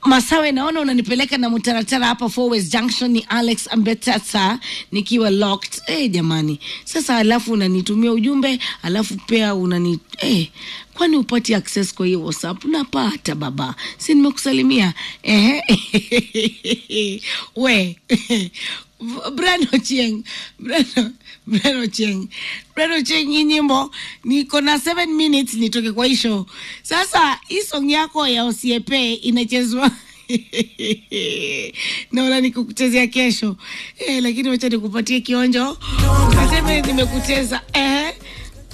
Masawe, naona unanipeleka na mtaratara hapa Forwest Junction. Ni Alex Ambetasa nikiwa locked. Eh, jamani, sasa alafu unanitumia ujumbe alafu pia unani eh, kwani upati access kwa hiyo WhatsApp? Napata baba, si nimekusalimia eh? we Brano Chieng, Brano, Brano Chieng, Brano Chieng, hii nyimbo niko na 7 minutes nitoke kwa hii show. Sasa hii song yako ya Osiepe inachezwa naona nikukuchezea kesho eh, lakini wacha nikupatie kionjo, kaseme nimekucheza eh.